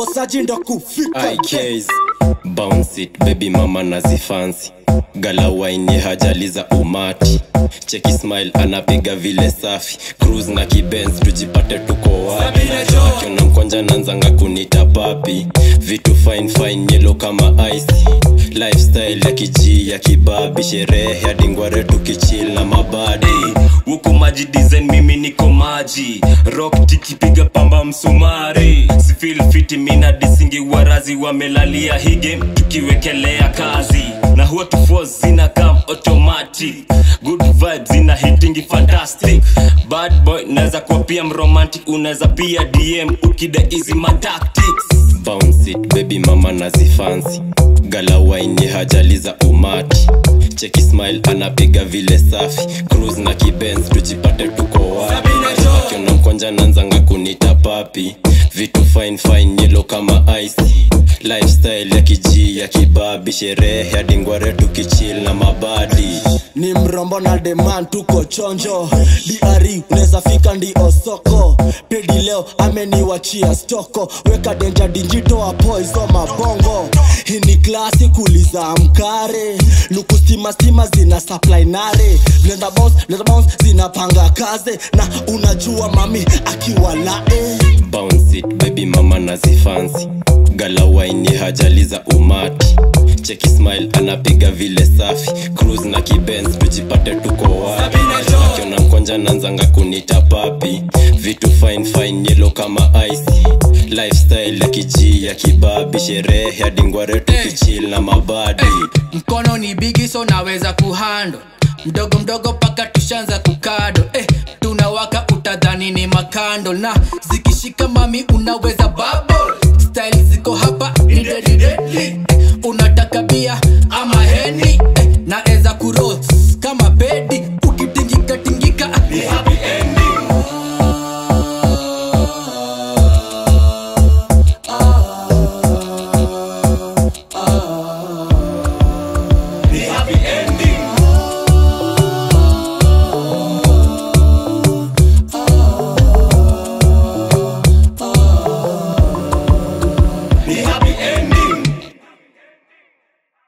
bosaji ndo kufika IKs bounce it baby mama nazifansi gala waini hajali za umati cheki smile anapiga vile safi cruise na kibenz tujipate tuko wapi akiona mkonja nanzanga kunita papi vitu fine fine yelo kama ice lifestyle ya kiji ya kibabi sherehe hadi ngware tukichil na mabadi huku maji design mimi niko maji rock tikipiga pamba msumari sifil fiti mina disingi warazi wamelalia hii game tukiwekelea kazi na huwa tufo zina kam automatic good vibes zina hitingi fantastic bad boy naweza kuwa pia mromantic unaweza pia dm ukida hizi matactics bounce it baby mama nazifansi gala waini hajali za umati cheki smile anapiga vile safi cruise na kibenz tujipate tuko wapi akiona mkonja nanzanga kunita papi vitu fine fine yelo kama ice lifestyle ya kiji ya kibabi sherehe hadi ngware tukichil na mabadi ni mrombo na deman tuko chonjo dri unaweza fika ndio soko pedi leo ameniwachia stoko weka denja dijito apoizo mabongo hii ni klasi kuliza mkare luku stima stima zina supply nare blenda bounce blenda bounce zinapanga kaze na unajua mami akiwa lae bounce it baby mama nazifansi gala waini hajali za umati cheki smile anapiga vile safi cruise na kibenz tujipate tuko wapi akiona mkonja nanzanga kunita papi vitu fine fine yelo kama ice lifestyle ya kiji ya kibabi sherehe hadi ngware tukichil na mabadi mkono ni bigi so naweza kuhando mdogo mdogo paka tushanza kukado eh, tunawaka utadhani ni makando na zikishika mami unaweza bubble style ziko hapa ni deadly, deadly. unataka bia